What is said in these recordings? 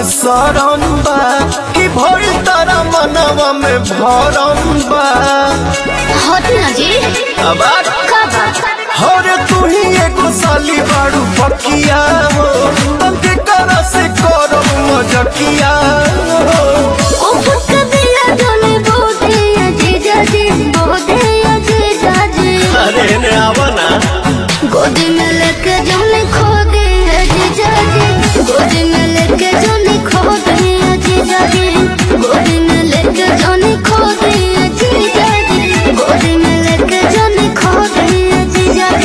सरम बा कि भइल तारा मनवा में भरम बा हट ना जी अब आ- का बात हरे तू ही एगो साली बाड़ू पकिया हो तंके करा से करम मजकिया हो ओ फुक दिया जोने बोधे अजीजा जी बोधे अजीजा जी अरे ने आवा ना गोदी में लेके जोने खो दे अजीजा जी गोदी में लेके जोने खो दे अजीजा जी गोदी में लेके जोने खो दे अजीजा जी गोदी में लेके जोने खो दे अजीजा जी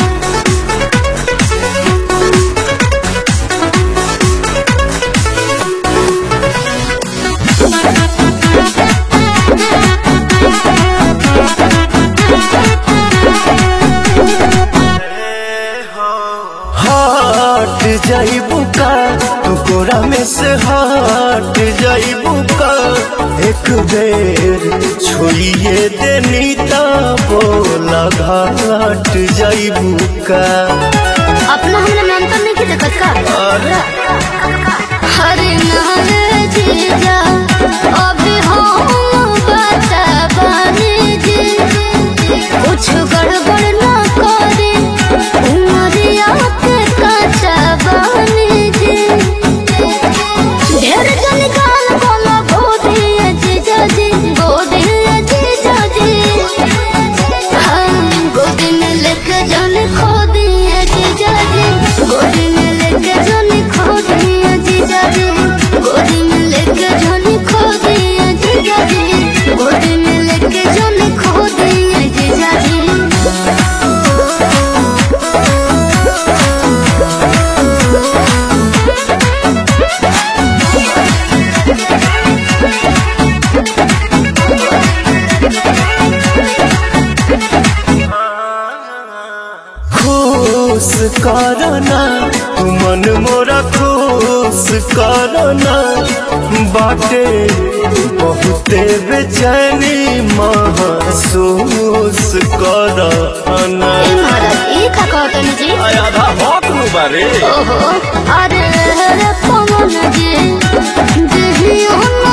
हट जाइबू का तू कोरा में से हट जाइबू का एक बेर छोड़िए देनी ता बोला घाट जाइबू का अपना हमने मेंटल नहीं किया देखत का अरे हरे नारे जीजा अभी हम बता बानी जी कुछ गड़बड़ ना करे उमरिया के कच्चा बानी जी ढेर जन काल बोला गोदी जीजा जी गोदी जीजा जी हम गोदी में लेके जन खो दिए जीजा जी गोदी में लेके जन खो दिए जीजा जी गोदी में लेके जन खो दिए जीजा जी गोदी में लेके जन खो दिए जीजा जी खुश करना तू मन मोरा खुश करना बाटे बहुते बेचैनी महसूस करना ए महाराज ई का कहतनी जी आधा भौक नु बारे ओहो अरे रे पवन जी देही हम